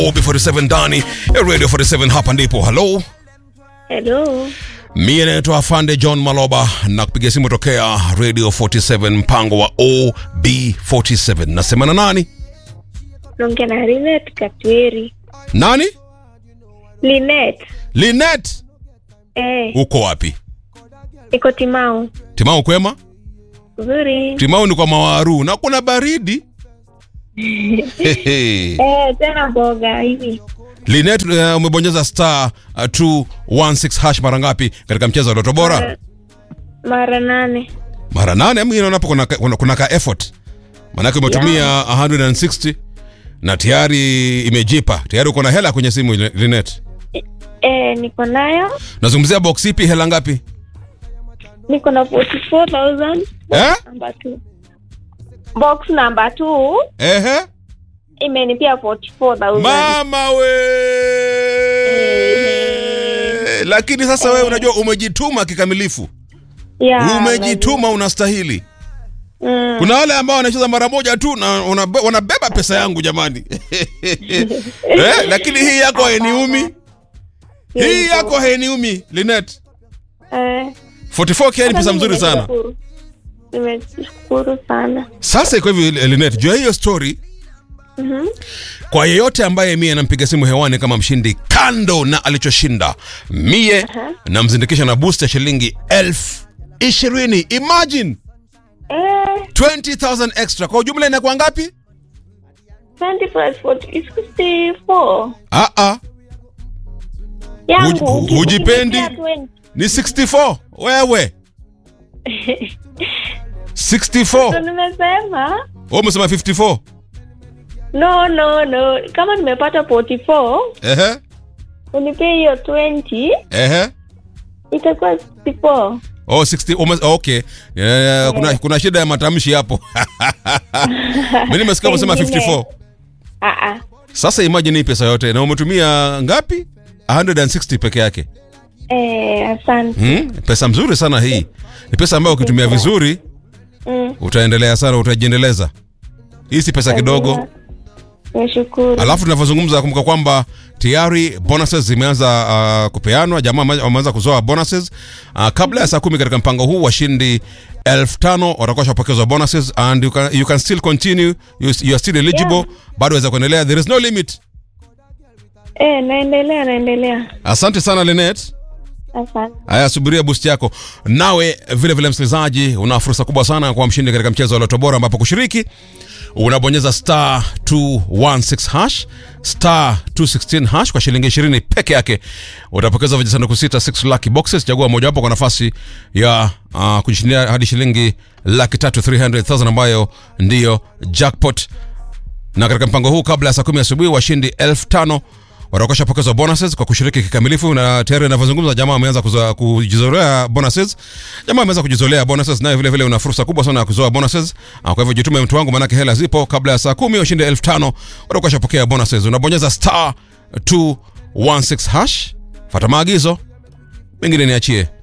OB47 ndani ya Radio 47 hapa ndipo. Hello. Hello. Mie naitwa Afande John Maloba na kupiga simu tokea Radio 47 mpango wa OB47. Nasema na nani? Naongea na Linet Katweri. Nani? Linet. Linet. Eh, Uko wapi? iko Timau. Timau kwema? Nzuri. Timau ni kwa Mawaru na kuna baridi. Hehe. Eh, tena mboga hivi. Linet, uh, umebonyeza star uh, 216 hash mara ngapi katika mchezo wa Loto Bora? Mara- Mara nane. Mara nane. Mimi naona hapo kuna, ka- kuna, kuna ka effort, maanake umetumia 160 na tayari imejipa tayari, uko na hela kwenye simu Linet. Eh, niko nayo. Nazungumzia box ipi? Hela ngapi? Niko na 44,000. Eh? Number 2. Box number 2 Ehe. imenipia 44,000. Mama we. Lakini sasa wewe unajua umejituma kikamilifu, Yeah, umejituma, unastahili. Mm. Kuna wale ambao wanacheza mara moja tu na unabe- wanabeba pesa yangu jamani. eh, lakini hii yako hainiumi, hii yako hainiumi Linet. Eh. 44k ni pesa mzuri sana. Nimeshukuru. Nimeshukuru sana. Sasa iko hivi Linet, jua hiyo story Mhm. kwa yeyote ambaye mie nampiga simu hewani kama mshindi, kando na alichoshinda, mie namzindikisha na boost ya shilingi elfu ishirini. Imagine Eh, 20,000 extra. Kwa ujumla inakuwa ngapi? 20 plus 40 is 64. Ah, ah, Yangu. Huji- uki- hujipendi? ukinipatia 20. ni 64. Wewe 64. Ndo nimesema Wewe umesema 54. no no no kama nimepata 44 Ehe, unipee hiyo 20 ehe. itakuwa 64 Oh, 60 ume, okay. Eh, kuna, kuna shida ya matamshi hapo. Mimi nimesikia umesema Pengine. 54. ah ah Sasa imagine hii pesa yote na umetumia ngapi? 160 peke yake. eh asante Hmm? Pesa mzuri sana hii. Ni pesa ambayo ukitumia vizuri mm. utaendelea sana, utajiendeleza. Hii si pesa kidogo. nashukuru Alafu tunavyozungumza kumbuka kwamba tayari bonuses zimeanza uh, kupeanwa. Jamaa wame- wameanza kuzoa bonuses uh, kabla ya saa kumi katika mpango huu washindi elfu tano watakuwa washapokezwa bonuses and you can, you can still continue you, you are still eligible Yeah. bado waweza kuendelea there is no limit eh naendelea naendelea asante sana Linet asante haya subiria boost yako nawe vile vile msikilizaji una fursa kubwa sana kwa mshindi katika mchezo wa loto bora ambapo kushiriki unabonyeza star 216 hash star 216 hash kwa shilingi 20 peke yake utapokeza vijisanduku sita 6 lucky boxes chagua mojawapo kwa nafasi ya uh, kujishindia hadi shilingi laki tatu 300000 ambayo ndiyo jackpot na katika mpango huu kabla ya saa kumi asubuhi washindi elfu tano watakuwa pokezwa bonuses kwa kushiriki kikamilifu na tayari inavyozungumza jamaa ameanza kuzoa- kujizolea bonuses jamaa ameanza kujizolea bonuses naye vile vile una fursa kubwa sana ya kuzoa bonuses Ah, kwa hivyo jitume mtu wangu manake hela zipo kabla ya saa kumi washindi elfu tano watakuwa shapokea bonuses unabonyeza star 216 hash fata maagizo mengine niachie